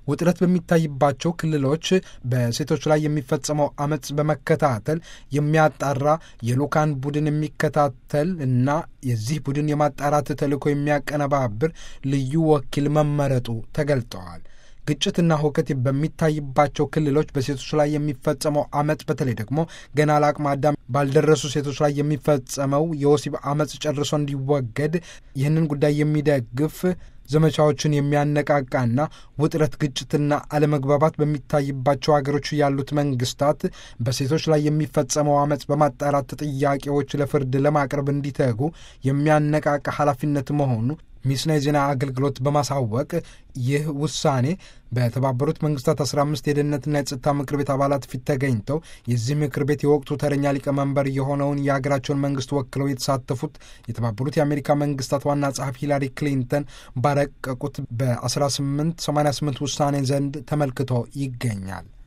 ውጥረት በሚታይባቸው ክልሎች በሴቶች ላይ የሚፈጸመው አመፅ በመከታተል የሚያጣራ የልኡካን ቡድን የሚከታተል እና የዚህ ቡድን የማጣራት ተልዕኮ የሚያቀነባብር ልዩ ወኪል መመረጡ ተገልጠዋል። ግጭትና ሁከት በሚታይባቸው ክልሎች በሴቶች ላይ የሚፈጸመው አመፅ በተለይ ደግሞ ገና ለአቅመ አዳም ባልደረሱ ሴቶች ላይ የሚፈጸመው የወሲብ አመፅ ጨርሶ እንዲወገድ ይህንን ጉዳይ የሚደግፍ ዘመቻዎችን የሚያነቃቃና ውጥረት፣ ግጭትና አለመግባባት በሚታይባቸው ሀገሮች ያሉት መንግስታት በሴቶች ላይ የሚፈጸመው አመፅ በማጣራት ጥያቄዎች ለፍርድ ለማቅረብ እንዲተጉ የሚያነቃቃ ኃላፊነት መሆኑ ሚስና የዜና አገልግሎት በማሳወቅ ይህ ውሳኔ በተባበሩት መንግስታት 15 የደህንነትና የጸጥታ ምክር ቤት አባላት ፊት ተገኝተው የዚህ ምክር ቤት የወቅቱ ተረኛ ሊቀመንበር የሆነውን የሀገራቸውን መንግስት ወክለው የተሳተፉት የተባበሩት የአሜሪካ መንግስታት ዋና ጸሐፊ ሂላሪ ክሊንተን ባረቀቁት በ1888 ውሳኔ ዘንድ ተመልክቶ ይገኛል።